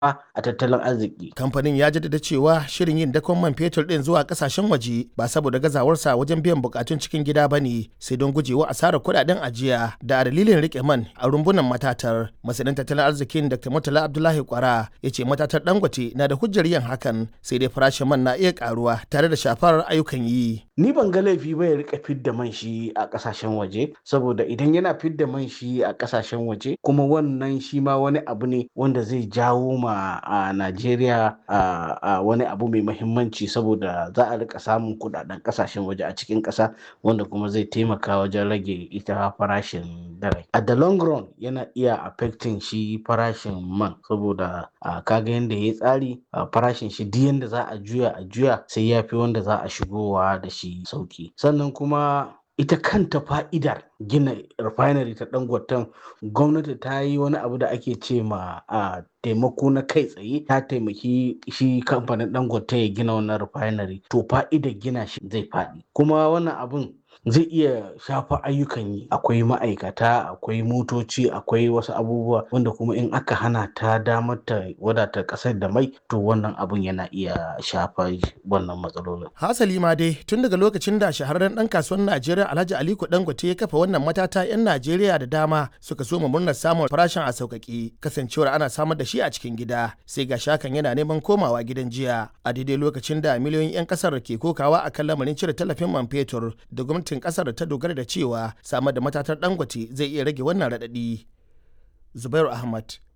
a tattalin arziki. Kamfanin ya jaddada cewa shirin yin dakon man fetur ɗin zuwa ƙasashen waje ba saboda gazawarsa wajen biyan bukatun cikin gida ba ne sai don gujewa asarar kuɗaɗen ajiya da a dalilin riƙe man a rumbunan matatar. Masanin tattalin arzikin Dr. Murtala Abdullahi Kwara ya ce matatar Dangote na da hujjar yin hakan sai dai farashin man na iya ƙaruwa tare da shafar ayyukan yi. Ni ban ga laifi ba ya rika fidda man shi a ƙasashen waje saboda idan yana fidda man shi a ƙasashen waje kuma wannan shi ma wani abu ne wanda zai jawo ma a Najeriya a wani abu mai mahimmanci saboda za a rika samun kudaden kasashen waje a cikin ƙasa wanda kuma zai taimaka wajen rage ita farashin dare. A the long run yana iya affecting shi farashin man saboda kaga yadda ya tsari farashin shi duk yadda za a juya a juya sai ya fi wanda za a shigowa da shi sauki. Sannan kuma ita kanta fa'idar gina refinery ta dangoten gwamnati ta yi wani abu da ake ce ma a taimako na kai tsaye ta taimaki shi kamfanin dangote ya gina wannan refinery to fa'idar gina shi zai faɗi kuma wannan abun zai iya shafa ayyukan yi akwai ma'aikata akwai motoci akwai wasu abubuwa wanda kuma in aka hana ta damar ta wadata kasar da mai to wannan abun yana iya shafa wannan matsalolin hasali ma dai tun daga lokacin da shahararren dan kasuwar najeriya alhaji aliko dangote ya kafa wannan matata yan najeriya da dama suka so murnar samun farashin a sauƙaƙe kasancewar ana samar da shi a cikin gida sai ga shakan yana neman komawa gidan jiya a daidai lokacin da miliyoyin 'yan kasar ke kokawa akan lamarin cire tallafin man fetur da gwamnati gwamnatin kasar ta dogara da cewa samar da matatar dangote zai iya rage wannan raɗaɗi. Zubairu Ahmad,